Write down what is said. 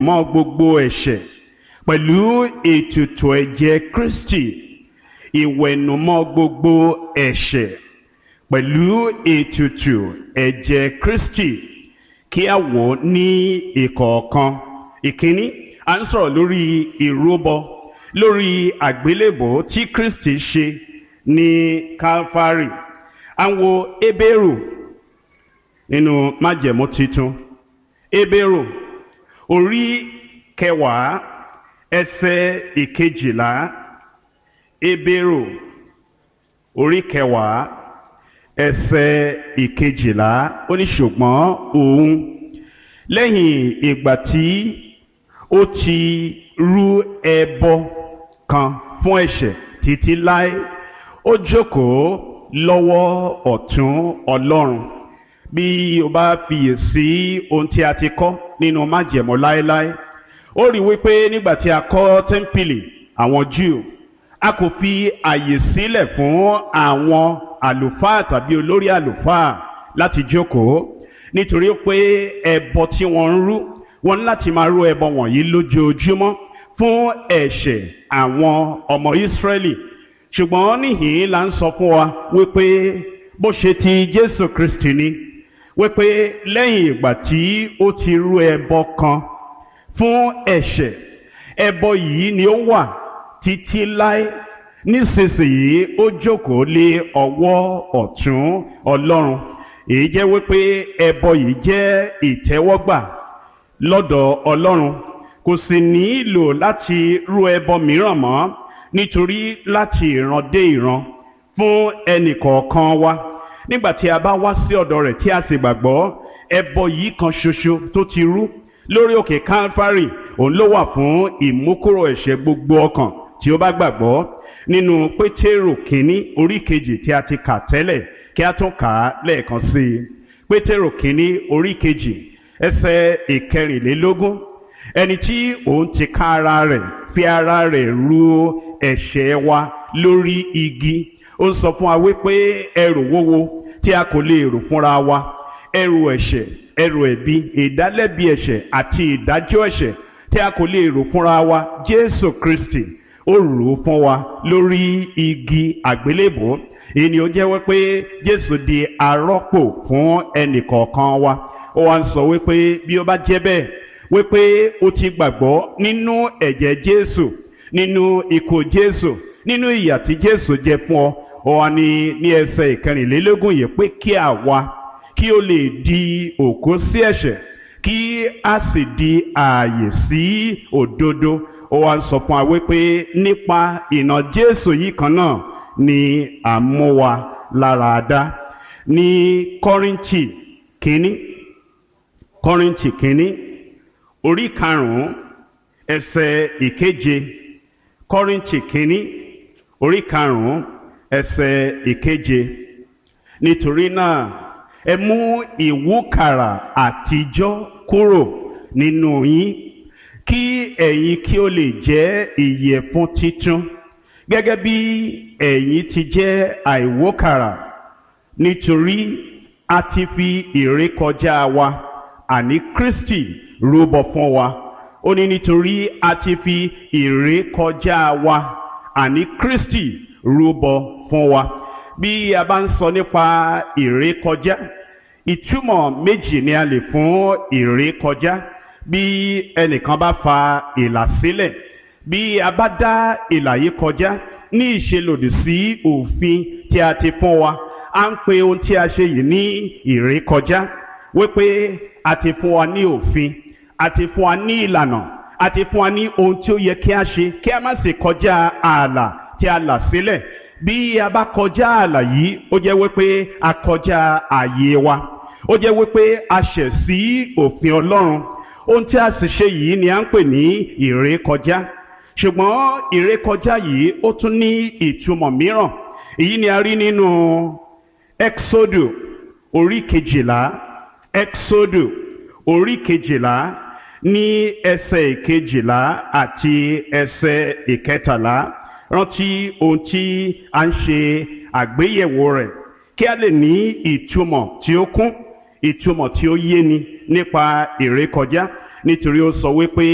mọ́ gbogbo ẹ̀ṣẹ̀ pẹ̀lú ètùtù ẹ̀jẹ̀ Kristi ìwẹ̀nùmọ́ gbogbo ẹ̀ṣẹ̀ pẹ̀lú ètùtù ẹ̀jẹ̀ Kristi kí a wò ó ní ìkọ̀ọ̀kan ìkíní à ń sọ̀rọ̀ lórí ìrúbọ lórí àgbélébò tí Kristi ṣe ní Calvary à ń wo Hébérù nínú májẹ̀mú titun Hébérù orí kẹwàá ẹsẹ̀ ìkejìlá Hébérù orí kẹwàá ẹsẹ̀ ìkejìlá ó ní ṣùgbọ́n òun lẹ́yìn ìgbà tí ó ti rú ẹbọ kan fún ẹ̀ṣẹ̀ títí láé ó jókòó lọ́wọ́ ọ̀tún Ọlọ́run bí o bá fiyè sí ohun tí a ti kọ́ nínú májẹ̀mọ́ láéláé ó rí wípé nígbà tí a kọ́ tẹ́ḿpìlì àwọn Júù a kò fi àyè sílẹ̀ fún àwọn àlùfáà tàbí olórí àlùfáà láti jókòó nítorí pé ẹbọ tí wọ́n ń rú wọ́n ní láti máa rú ẹbọ wọ̀nyí lójoojúmọ́ fún ẹ̀ṣẹ̀ àwọn ọmọ Ísírẹ́lì ṣùgbọ́n níhìn la ń sọ fún wa wípé bó ṣe ti Jésù Kristi ni wípé lẹ́yìn ìgbà tí ó ti rú ẹbọ kan fún ẹ̀ṣẹ̀ ẹbọ yìí ni ó wà títí láé nísinsìnyí ó jókòó lé ọwọ́ ọ̀tún Ọlọ́run èyí jẹ́ wípé ẹbọ yìí jẹ́ ìtẹ́wọ́gbà lọ́dọ̀ Ọlọ́run kò sì nílò láti rú ẹbọ mìíràn mọ́ nítorí láti ìran dé ìran fún ẹnìkọ̀ọ̀kan wa nígbà tí a bá wá sí ọ̀dọ̀ rẹ̀ tí a sì gbàgbọ́ ẹbọ yìí kan ṣoṣo tó ti rú lórí òkè Calvary òun ló wà fún ìmúkúrò ẹ̀ṣẹ̀ gbogbo ọkàn tí ó bá gbàgbọ́ nínú Pétérù kínní orí kejì tí a ti kà tẹ́lẹ̀ kí a tún kà á lẹ́ẹ̀kan sí i Pétérù kínní orí kejì ẹsẹ̀ ìkẹrìnlélógún ẹni tí òun ti ká ara rẹ̀ fi ara rẹ̀ ru ẹ̀ṣẹ̀ wa lórí igi ó ń sọ fún wa wípé ẹrù wúwo tí a kò lè rù fúnra wa ẹrù ẹ̀ṣẹ̀ ẹrù ẹ̀bi ìdálẹ́bi ẹ̀ṣẹ̀ àti ìdájọ́ ẹ̀ṣẹ̀ tí a kò lè rù fúnra wa Jésù Kristi ó rù ú fún wa lórí igi àgbélébò èyí ni ó jẹ́ wípé Jésù di arọ́pò fún ẹnìkọ̀ọ̀kan wa ó wá ń sọ wípé bí ó bá jẹ́ bẹ́ẹ̀ wípé ó ti gbàgbọ́ nínú ẹ̀jẹ̀ Jésù nínú ikú Jésù nínú ìyà tí Jésù jẹ fún ọ ó wá ní ní ẹsẹ̀ ìkẹrìnlélógún yìí pé kí àwa kí ó lè di òkú sí ẹ̀ṣẹ̀ kí a sì di ààyè sí òdodo ó wá ń sọ fún wa wípé nípa ìnà Jésù yìí kan náà ni à ń mú wa lára dá ní Kọ́ríńtì kínní Kọ́ríńtì kínní orí karùn-ún ẹsẹ̀ ìkeje Kọ́ríńtì kínní orí karùn-ún ẹsẹ̀ ìkeje nítorí náà ẹ mú ìwúkàrà àtijọ́ kúrò nínú yín kí ẹ̀yin kí ó lè jẹ́ ìyẹ̀fun titun gẹ́gẹ́ bí ẹ̀yin ti jẹ́ àìwókàrà nítorí a ti fi ìrékọjá wa àní Kristi rúbọ fún wa ó ní nítorí a ti fi ìrékọjá wa àní Kristi rúbọ fún wa bí a bá ń sọ nípa ìrékọjá ìtumọ̀ méjì ni a lè fún ìrékọjá bí ẹnìkan bá fa ìlà sílẹ̀ bí a bá dá ìlà yìí kọjá ní ìṣelòdì sí òfin tí a ti fún wa à ń pe ohun tí a ṣe yìí ní ìrékọjá wípé a ti fún wa ní òfin a ti fún wa ní ìlànà a ti fún wa ní ohun tí ó yẹ kí a ṣe kí a má sì kọjá ààlà tí a là sílẹ̀ bí a bá kọjá ààlà yìí ó jẹ́ wípé a kọjá ààyè wa ó jẹ́ wípé a ṣẹ̀ sí òfin Ọlọ́run ohun tí a sì ṣe yìí ni à ń pè ní ìrékọjá ṣùgbọ́n ìrékọjá yìí ó tún ní ìtumọ̀ mìíràn èyí ni a rí nínú Exodo orí kejìlá Exodo orí kejìlá ní ẹsẹ̀ ìkejìlá àti ẹsẹ̀ ìkẹtàlá rántí ohun tí a ń ṣe àgbéyẹ̀wò rẹ̀ kí a lè ní ìtumọ̀ tí ó kún ìtumọ̀ tí ó yéni nípa ìrékọjá nítorí ó sọ wípé